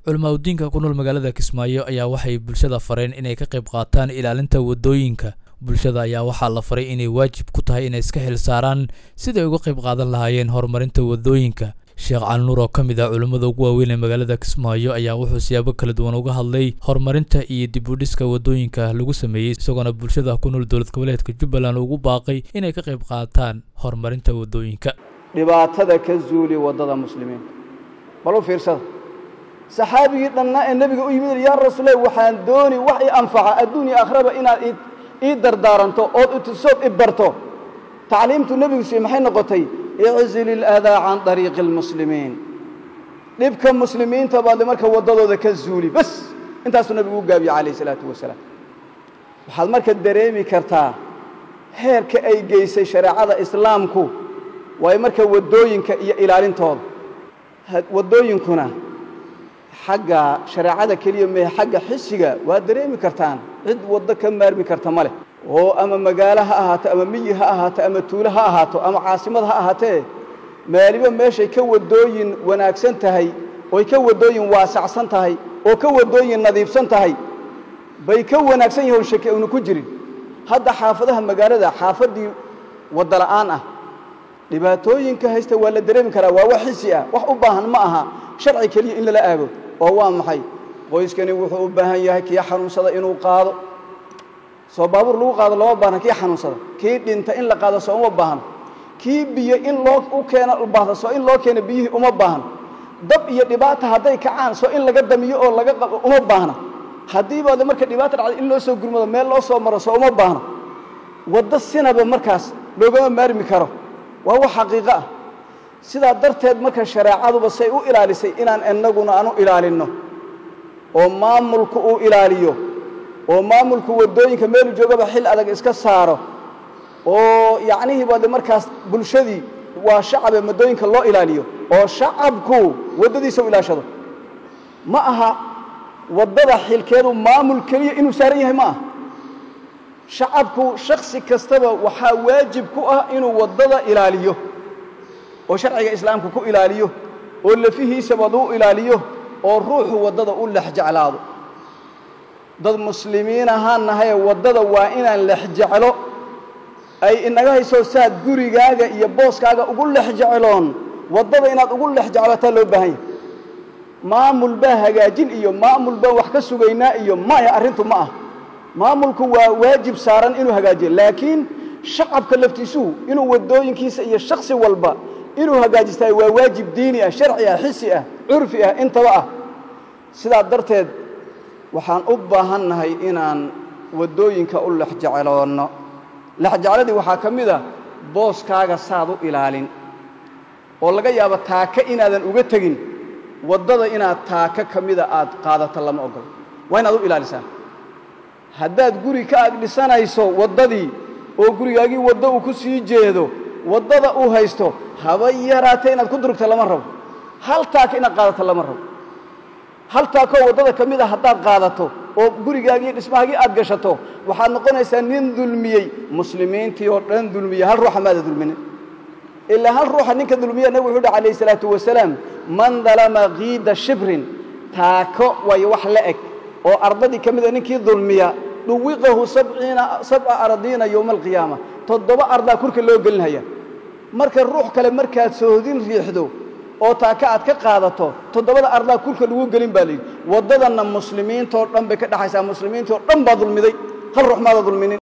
culimaadudiinka ku nool magaalada kismaayo ayaa waxay bulshada fareen inay ka qayb qaataan ilaalinta waddooyinka bulshada ayaa waxaa la faray inay waajib ku tahay inay iska xil saaraan siday uga qayb qaadan lahaayeen horumarinta waddooyinka sheekh calinuur oo ka mid ah culimmada ugu waaweyn ee magaalada kismaayo ayaa wuxuu siyaabo kala duwan uga hadlay horumarinta iyo dib u dhiska waddooyinka lagu sameeyey isagoona bulshada ku nool dowlad goboleedka jubbaland ugu baaqay inay ka qayb qaataan horumarinta waddooyinka dhibaatada ka zuuli waddada muslimiinta bal u fiirsada saxaabigii dhanna ee nebiga u yimid yaa rasuulle waxaan dooni wax i anfaca adduunya akhraba inaad ii dardaaranto ood itusood i barto tacliimtu nebigu siiye maxay noqotay iczil iladaa can dariiqi almuslimiin dhibka muslimiinta baadle marka waddadooda ka zuuli bas intaasuu nebigu u gaabiye calayh isalaatu wasalaam waxaad marka dareemi kartaa heerka ay geysay shareecada islaamku waayo marka waddooyinka iyo ilaalintooda waddooyinkuna xagga shareecada keliya mehe xagga xisiga waad dareemi kartaan cid waddo ka maarmi karta ma leh oo ama magaalo ha ahaato ama miyi ha ahaato ama tuulo ha ahaato ama caasimad ha ahaatee maaliba meeshay ka waddooyin wanaagsan tahay oy ka waddooyin waasacsan tahay oo ka waddooyin nadiifsan tahay bay ka wanaagsan yahoon shaki aynu ku jirin hadda xaafadaha magaalada xaafaddii wadda la'aan ah dhibaatooyinka haysta waa la dareemi karaa waa wax xisi ah wax u baahan ma aha sharci keliya in lala aago oo waa maxay qoyskani wuxuu u baahan yahay kii xanuunsada inuu qaado soo baabuur lagu qaado looma baahna kii xanuunsada kii dhinta in la qaado soo uma baahno kii biyo in loo u keeno baahda soo in loo keeno biyihii uma baahno dab iyo dhibaata hadday kacaan soo in laga damiyo oo laga qabo uma baahna haddiiba de marka dhibaata dhacday in loo soo gurmado meel loo soo maro soo uma baahno waddo sinaba markaas loogama maarmi karo waa wax xaqiiqo ah sidaa darteed marka shareecaduba say u ilaalisay inaan innaguna aan u ilaalinno oo maamulku uu ilaaliyo oo maamulku waddooyinka meelu joogaba xil adag iska saaro oo yacnihii baade markaas bulshadii waa shacabe waddooyinka loo ilaaliyo oo shacabku waddadiisa u ilaashado ma aha waddada xilkeedu maamul keliya inuu saaran yahay ma aha shacabku shaksi kastaba waxaa waajib ku ah inuu waddada ilaaliyo oo sharciga islaamka ku ilaaliyo oo lafihiisabad u ilaaliyo oo ruuxu waddada u lex jeclaado dad muslimiin ahaan nahaye waddada waa inaan lex jeclo ay inaga hayso saad gurigaaga iyo booskaaga ugu lex jecloon waddada inaad ugu lex jeclataa loo baahan yahay maamul baa hagaajin iyo maamul baa wax ka sugaynaa iyo maya arrintu ma ah maamulku waa waajib saaran inuu hagaajiyo laakiin shacabka laftiisuhu inuu waddooyinkiisa iyo shaksi walba inuu hagaajistaay waa waajib diini ah sharci ah xisi ah curfi ah intaba ah sidaa darteed waxaan u baahan nahay inaan waddooyinka u lexjecloonno lexjecladii waxaa ka mid a booskaaga saad u ilaalin oo laga yaabo taaka inaadan uga tegin waddada inaad taaka ka mida aad qaadato lama ogolo waa inaad u ilaalisaa haddaad guri ka ag dhisanayso waddadii oo gurigaagii waddo uu ku sii jeedo waddada uu haysto haba yaraatee inaad ku durugto lama rabo hal taaka inaad qaadato lama rabo hal taakoo waddada ka mid a haddaad qaadato oo gurigaagii dhismahaagii aad gashato waxaad noqonaysaa nin dulmiyey muslimiintii oo dhan dulmiyey hal ruuxa maada dulminin ilaa hal ruuxa ninka dulmiya nabig wuxuu uhi calayhi salaatu wasalaam man dalama kiida shibrin taako waayo wax la eg oo ardadii ka mida ninkii dulmiya dhuwiqahu sabciina sabca aradiina yowma alqiyaama toddoba ardaa kurka loo gelinhaya marka ruux kale markaad sohodin riixdo oo taaka aad ka qaadato toddobada ardaa kurka lagu gelin baa layidhi waddadanna muslimiintoo dhan bay ka dhexaysaa muslimiintoo dhan baa dulmiday hal ruux maada dulminin